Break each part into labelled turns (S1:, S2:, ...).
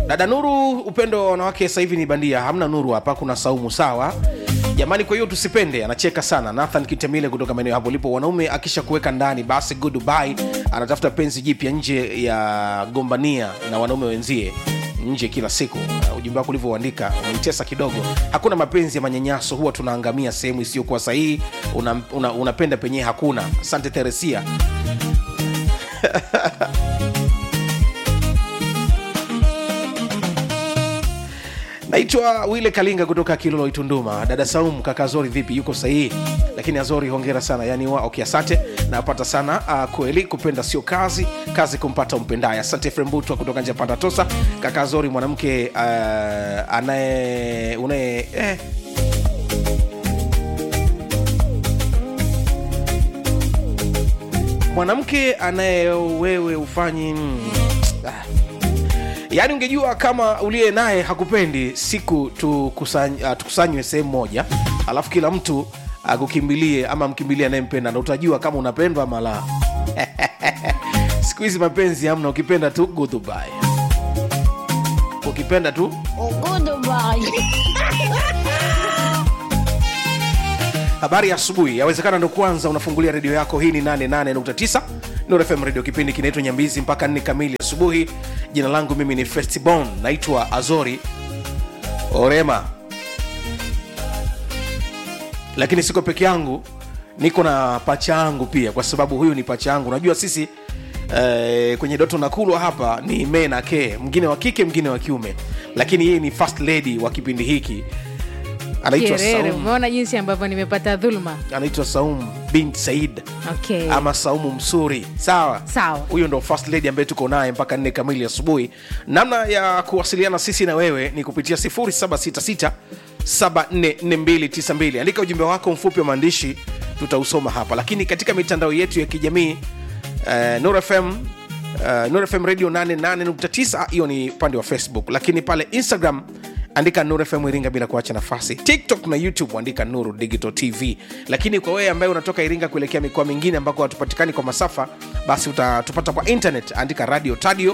S1: dada nuru upendo wa wanawake sasa hivi ni bandia hamna nuru hapa kuna saumu sawa jamani kwa hiyo tusipende anacheka sana nathan kitemile kutoka maeneo hapo lipo wanaume akisha kuweka ndani basi goodbye anatafuta penzi jipya nje ya gombania na wanaume wenzie nje kila siku uh, ujumbe wako ulivyoandika umenitesa kidogo hakuna mapenzi ya manyanyaso huwa tunaangamia sehemu isiyokuwa sahihi unapenda una, una unapenda penyewe hakuna asante teresia naitwa wile kalinga kutoka kilolo itunduma dada saum kaka azori vipi yuko sahihi lakini azori hongera sana yani wa okay, asante napata sana uh, kweli kupenda sio kazi kazi kumpata umpendaye asante frembutwa kutoka nje ya panda tosa kaka azori mwanamke uh, anaye unaye eh, mwanamke anaye wewe ufanyi mm, ah yaani ungejua kama uliye naye hakupendi siku tukusany- uh, tukusanywe sehemu moja alafu kila mtu akukimbilie ama mkimbilie anayempenda na utajua kama unapendwa ama la siku hizi mapenzi hamna ukipenda tu goodbye ukipenda tu habari ya asubuhi yawezekana ndo kwanza unafungulia redio yako hii ni 88.9 Nuru fm redio kipindi kinaitwa nyambizi mpaka 4 kamili asubuhi jina langu mimi ni festibon naitwa azori orema lakini siko peke yangu niko na pacha yangu pia kwa sababu huyu ni pacha yangu unajua sisi eh, kwenye doto nakulwa hapa ni me na ke mwingine wa kike mwingine wa kiume lakini yeye ni first lady wa kipindi hiki anaitwa
S2: Kierere,
S1: Saum,
S2: umeona jinsi ambavyo nimepata dhuluma
S1: anaitwa saum bin said
S2: okay.
S1: ama saumu msuri sawa
S2: Sawa.
S1: huyo ndo first lady ambaye tuko naye mpaka nne kamili asubuhi namna ya kuwasiliana sisi na wewe ni kupitia 766 744292 andika ujumbe wako mfupi wa maandishi tutausoma hapa lakini katika mitandao yetu ya kijamii uh, Nuru fm uh, Nuru fm radio 88.9 hiyo ni upande wa facebook lakini pale instagram andika nuru fm iringa bila kuacha nafasi tiktok na youtube andika nuru digital tv lakini kwa wewe ambaye unatoka iringa kuelekea mikoa mingine ambako hatupatikani kwa masafa basi utatupata kwa internet andika radio tadio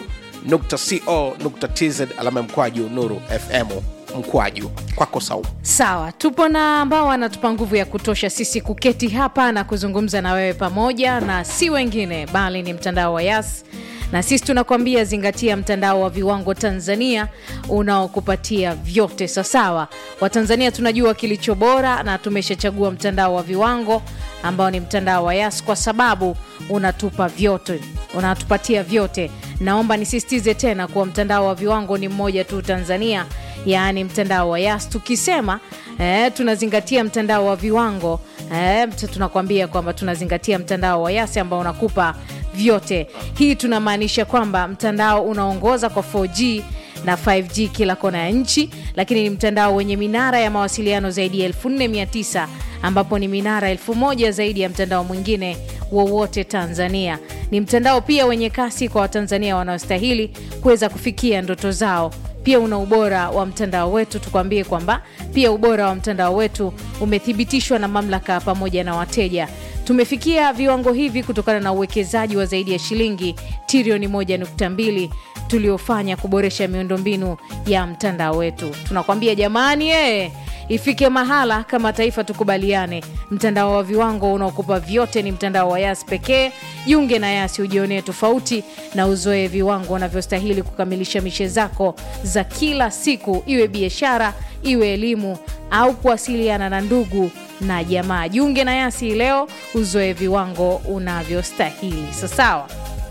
S1: co tz alama ya mkwaju nuru fm mkwaju kwako saumu
S2: sawa tupo na ambao wanatupa nguvu ya kutosha sisi kuketi hapa na kuzungumza na wewe pamoja na si wengine bali ni mtandao wa yas na sisi tunakwambia zingatia mtandao wa viwango tanzania unaokupatia vyote sasawa watanzania tunajua kilicho bora na tumeshachagua mtandao wa viwango ambao ni mtandao wa yas kwa sababu unatupa vyote unatupatia vyote naomba nisisitize tena kuwa mtandao wa viwango ni mmoja tu tanzania yaani mtandao wa yas tukisema eh, tunazingatia mtandao wa viwango eh, mt- tunakwambia kwamba tunazingatia mtandao wa yas ambao unakupa vyote hii tunamaanisha kwamba mtandao unaongoza kwa 4g na 5g kila kona ya nchi lakini ni mtandao wenye minara ya mawasiliano zaidi ya 4900 ambapo ni minara 1000 zaidi ya mtandao mwingine wowote tanzania ni mtandao pia wenye kasi kwa watanzania wanaostahili kuweza kufikia ndoto zao pia una ubora wa mtandao wetu tukwambie kwamba pia ubora wa mtandao wetu umethibitishwa na mamlaka pamoja na wateja tumefikia viwango hivi kutokana na uwekezaji wa zaidi ya shilingi trilioni 1.2 tuliofanya kuboresha miundombinu ya mtandao wetu tunakwambia jamani ee ifike mahala kama taifa tukubaliane mtandao wa viwango unaokupa vyote ni mtandao wa yas pekee jiunge na yasi ujionee tofauti na uzoe viwango unavyostahili kukamilisha mishe zako za kila siku iwe biashara iwe elimu au kuwasiliana na ndugu na jamaa jiunge na yasi leo uzoe viwango unavyostahili sasawa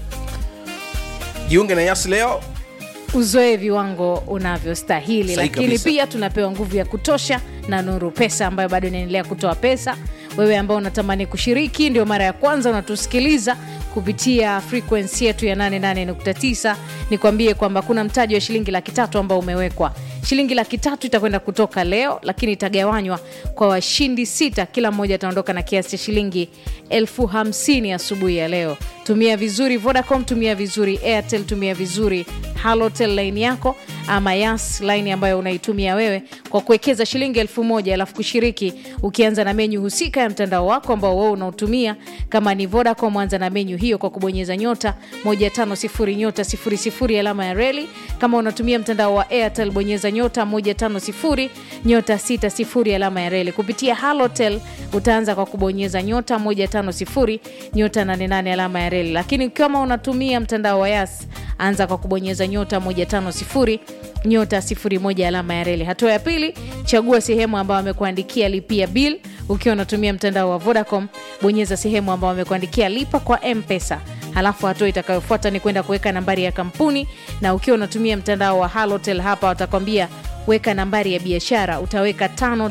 S1: jiunge na yas leo
S2: uzoe viwango unavyostahili
S1: Sahi
S2: lakini
S1: kabisa.
S2: pia tunapewa nguvu ya kutosha na nuru pesa ambayo bado inaendelea kutoa pesa wewe ambao unatamani kushiriki ndio mara ya kwanza unatusikiliza kupitia frekwensi yetu ya 88.9 nikwambie kwamba kuna mtaji wa shilingi laki tatu ambao umewekwa shilingi laki tatu itakwenda kutoka leo lakini itagawanywa kwa washindi sita kila mmoja ataondoka na kiasi cha shilingi elfu hamsini asubuhi ya leo tumia vizuri vodacom tumia vizuri airtel tumia vizuri halotel line yako ama yas line ambayo unaitumia wewe kwa kuwekeza shilingi elfu moja alafu kushiriki ukianza na menyu husika ya mtandao wako ambao wewe unautumia kama ni vodacom anza na menyu hiyo kwa kubonyeza nyota 150 nyota 00 alama ya reli kama unatumia mtandao wa airtel bonyeza nyota 150 nyota 60 alama ya reli kupitia halotel utaanza kwa kubonyeza nyota 150 nyota 88 alama ya reli lakini kama unatumia mtandao wa yas anza kwa kubonyeza nyota 150 nyota 01 alama ya reli hatua ya pili chagua sehemu ambayo amekuandikia lipia bill ukiwa unatumia mtandao wa vodacom bonyeza sehemu ambayo amekuandikia lipa kwa mpesa halafu hatua itakayofuata ni kwenda kuweka nambari ya kampuni na ukiwa unatumia mtandao wa halotel hapa watakwambia weka nambari ya biashara utaweka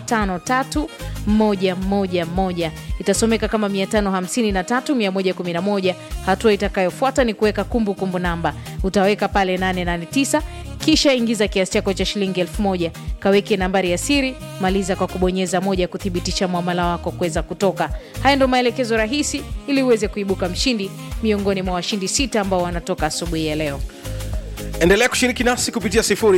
S2: 553111 itasomeka kama 553111 hatua itakayofuata ni kuweka kumbukumbu namba utaweka pale 889 kisha ingiza kiasi chako cha shilingi 1000 kaweke nambari ya siri maliza kwa kubonyeza moja kuthibitisha mwamala wako kuweza kutoka haya ndo maelekezo rahisi ili uweze kuibuka mshindi miongoni mwa washindi sita ambao wanatoka asubuhi ya leo
S1: endelea kushiriki nasi kupitia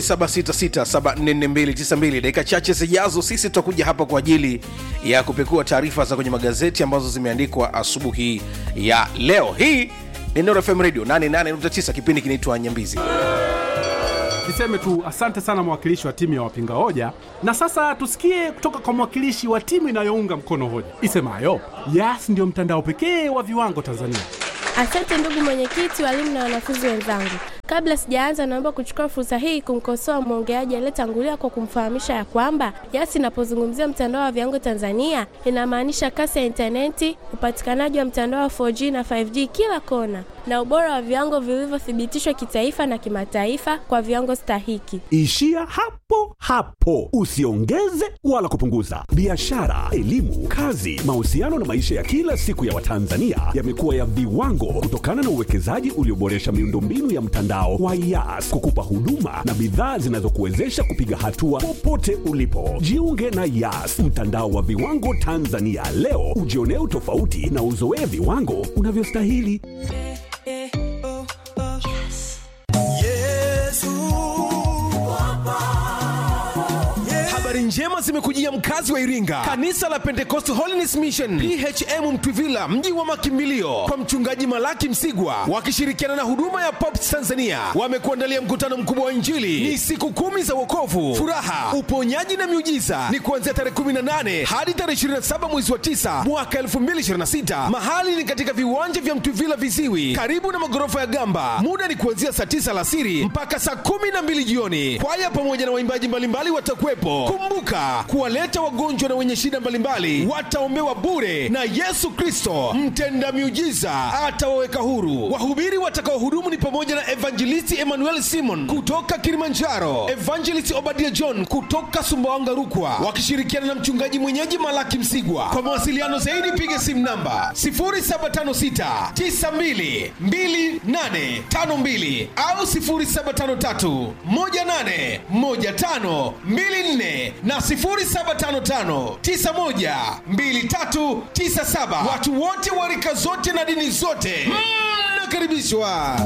S1: 766744292 dakika chache zijazo sisi tutakuja hapa kwa ajili ya kupekua taarifa za kwenye magazeti ambazo zimeandikwa asubuhi ya leo hii ni Nuru fm radio 88.9 kipindi kinaitwa nyambizi
S3: niseme tu asante sana mwakilishi wa timu ya wapinga hoja na sasa tusikie kutoka kwa mwakilishi wa timu inayounga mkono hoja isemayo yas ndio mtandao pekee wa viwango tanzania
S4: Asante ndugu mwenyekiti, walimu na wanafunzi wenzangu. Kabla sijaanza, naomba kuchukua fursa hii kumkosoa mwongeaji aliyetangulia kwa kumfahamisha ya kwamba YAS inapozungumzia mtandao wa viwango Tanzania inamaanisha kasi ya intaneti, upatikanaji wa mtandao wa 4G na 5G kila kona, na ubora wa viwango vilivyothibitishwa kitaifa na kimataifa kwa viwango stahiki.
S5: Ishia hapo hapo, usiongeze wala kupunguza. Biashara, elimu, kazi, mahusiano na maisha ya kila siku ya Watanzania yamekuwa ya viwango kutokana na uwekezaji ulioboresha miundombinu ya mtandao wa YAS kukupa huduma na bidhaa zinazokuwezesha kupiga hatua popote ulipo. Jiunge na YAS, mtandao wa viwango Tanzania leo, ujionee utofauti na uzoee viwango unavyostahili.
S1: habari njema zimekujia mkazi wa iringa kanisa la pentecost holiness mission phm mtwivila mji wa makimbilio kwa mchungaji malaki msigwa wakishirikiana na huduma ya pops tanzania wamekuandalia mkutano mkubwa wa injili ni siku kumi za wokovu furaha uponyaji na miujiza ni kuanzia tarehe 18 hadi tarehe 27 mwezi wa 9 mwaka 2026 mahali ni katika viwanja vya mtwivila viziwi karibu na magorofa ya gamba muda ni kuanzia saa 9 alasiri mpaka saa 12 jioni kwaya pamoja na waimbaji mbalimbali watakuwepo kumbuka kuwaleta wagonjwa na wenye shida mbalimbali wataombewa bure na yesu kristo mtenda miujiza atawaweka huru wahubiri watakaohudumu ni pamoja na evangelisti emmanuel simon kutoka kilimanjaro evangelist obadia john kutoka sumbawanga rukwa wakishirikiana na mchungaji mwenyeji malaki msigwa kwa mawasiliano zaidi piga simu namba 0756 92 2852 au 0753 18 15 24 na 0755912397 watu wote wa rika zote na dini zote mnakaribishwa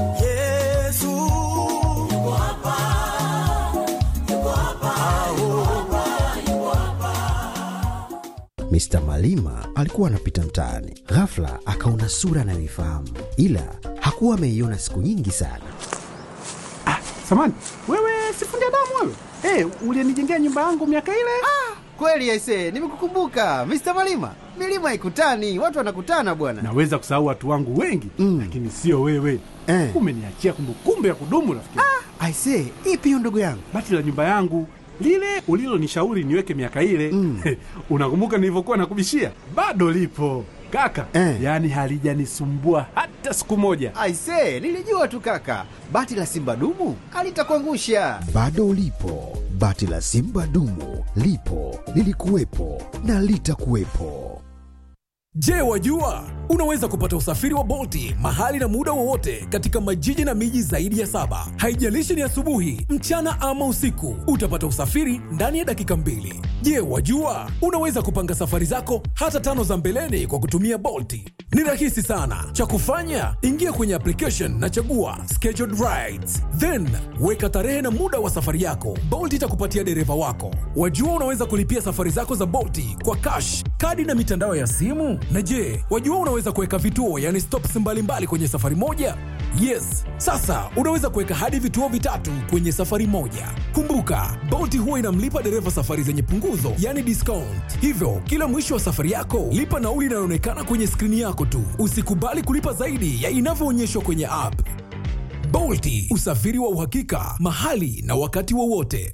S6: Mr. Malima alikuwa anapita mtaani, ghafla akaona sura anayoifahamu, ila hakuwa ameiona siku nyingi sana.
S3: samani wewe sifundi damu wewe hey, ulienijengea nyumba yangu miaka ile
S7: Kweli aise, nimekukumbuka Mr. Malima. Milima ikutani, watu wanakutana bwana.
S3: naweza kusahau watu wangu wengi
S6: Mm.
S3: lakini sio wewe
S6: Eh.
S3: umeniachia kumbukumbu ya kudumu rafiki
S6: Aise, ipi hiyo ndugu yangu?
S3: bati la nyumba yangu lile ulilonishauri niweke miaka ile
S6: Mm.
S3: unakumbuka nilivyokuwa nakubishia bado lipo kaka
S6: Eh.
S3: yaani halijanisumbua hata siku moja
S7: Aise, nilijua tu kaka, bati la simba dumu alitakuangusha.
S6: Bado ulipo, bati la simba dumu lipo, lilikuwepo na litakuwepo.
S8: Je, wajua unaweza kupata usafiri wa Bolti mahali na muda wowote katika majiji na miji zaidi ya saba. Haijalishi ni asubuhi, mchana ama usiku, utapata usafiri ndani ya dakika mbili. Je, wajua unaweza kupanga safari zako hata tano za mbeleni kwa kutumia Bolti? Ni rahisi sana. Cha kufanya, ingia kwenye application na chagua scheduled rides, then weka tarehe na muda wa safari yako. Bolt itakupatia dereva wako. Wajua unaweza kulipia safari zako za Bolt kwa cash, kadi na mitandao ya simu. Na je, wajua unaweza kuweka vituo, yani stops mbalimbali kwenye safari moja? Yes, sasa unaweza kuweka hadi vituo vitatu kwenye safari moja. Kumbuka, Bolt huwa inamlipa dereva safari zenye punguzo, yani discount. Hivyo, kila mwisho wa safari yako, lipa nauli inayoonekana kwenye skrini yako tu. Usikubali kulipa zaidi ya inavyoonyeshwa kwenye app. Bolt, usafiri wa uhakika, mahali na wakati wowote.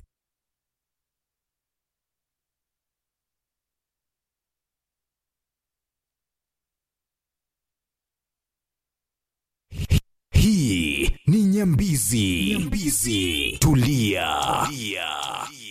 S5: Hii ni Nyambizi. Nyambizi. Tulia. Tulia.